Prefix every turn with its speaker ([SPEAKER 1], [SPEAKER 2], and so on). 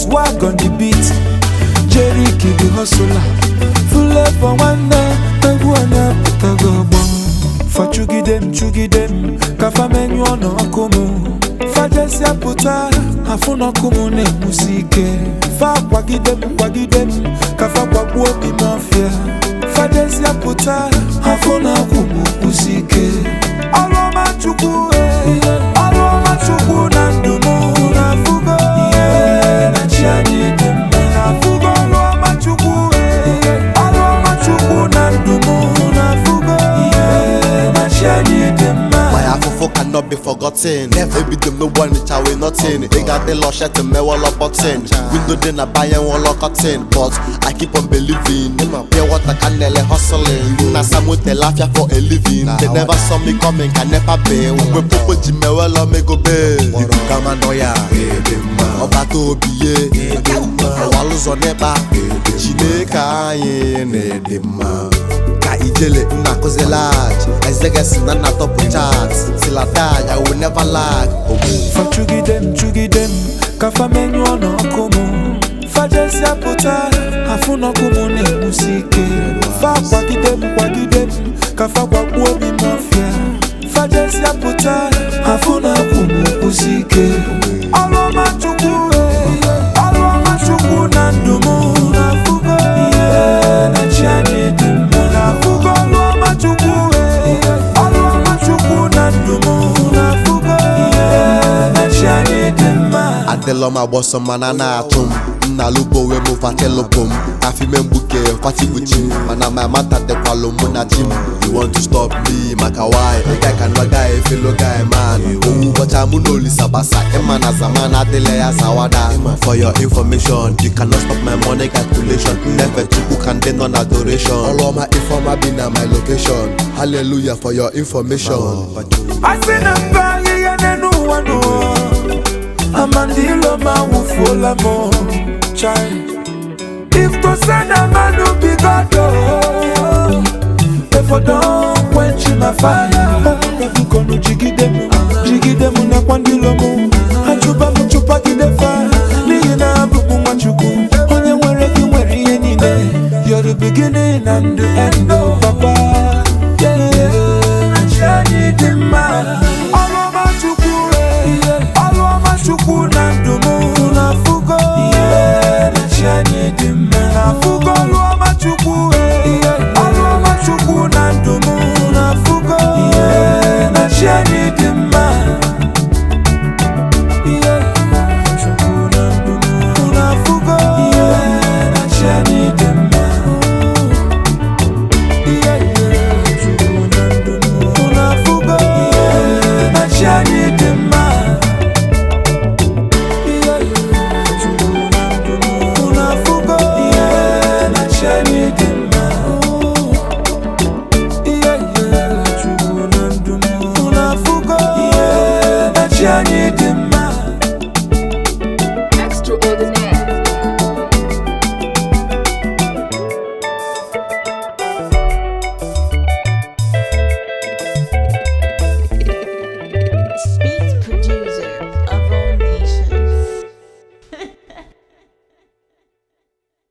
[SPEAKER 1] swag on the beat jeriki the hustler flavor nwanne egwu onye pụtago ọgbọ fachugide m chugide m ka famenyụọ n'ọkụ m fajesịa pụta afụ n'ọkụ m na-enwusi ike fa kwagide m kwagide m ka fa gbagbuo obi m ọfịa fajesịa pụta afụ n'ọkụ m kwụsi ike ọrụ ọma chukwu eh, ọrụ ọma chukwu na ndụ m na-afụgo ihe na chi anyị dị mma na-afụgo ọrụ ọma chukwu eh, ọrụ ọma chukwu na ndụ m na-afụgo ihe na chi anyị dị mma
[SPEAKER 2] My afofo cannot be forgotten. Ebido m n'ụgbọ nịcha wee nothing. Ị ga-adị lọshet mewọlọ bọtin. Window dị na banye nwụlọ cotton. But I keep on believing. Pure water can nele hustling. Na Samu afia for a living. They never saw me coming, can never be. Mgbe popo ji mewọlọ mego be. Ibu kama nọ ya. Ọba tó obi ye. Ọwa lụzọ n'ịkpa. Chineke anyị na-ede mma. ka ijele nna akụzi lag ezegesi na nna tọpụ chat tilatag i will never lag ogbu
[SPEAKER 1] fachugide m chugide m ka famenyụọ n'ọkụ m fajesịa pụta afụ n'ọkụ m na-enwusi ike fa kwagide m kwagide m ka fa gbagbuo obi m ọfịa fajesịa pụta afụ n'ọkụ m kwụsi ike ọrụ ọma chukwu eh, ọrụ ọma chukwu na ndụ m na-afụgo ihe na chi anyị dị mma na-afụgo ọrụ ọma chukwu eh, ọrụ ọma chukwu na ndụ m na-afụgo ihe na chi anyị dị mma
[SPEAKER 2] adịlọ m agbọsọ mana na-atụ m nna lubo wee mụ fatelụpụ m afime mgbuke fatigbuchi m mana ma mata dịkwalụ mụ na chi m you want to stop me maka why ị ga ka nọ guy fellow guy man owu ụbọcha mụ na olisa gbasa ịma na zaman adịla ya zawada for your information you cannot stop my money calculation nefe chukwu ka ndị nọ na adoration ọrụ ọma ifeọma bi na my location hallelujah for your information
[SPEAKER 1] asị na mba ahịhịa n'elu ụwa n'ụwa amandilo ma wụfuola m chai if to say na manu be god oh, if I don quench my fire bikonu jigide m jigide m nakwa ndilo m achụba m chụpagide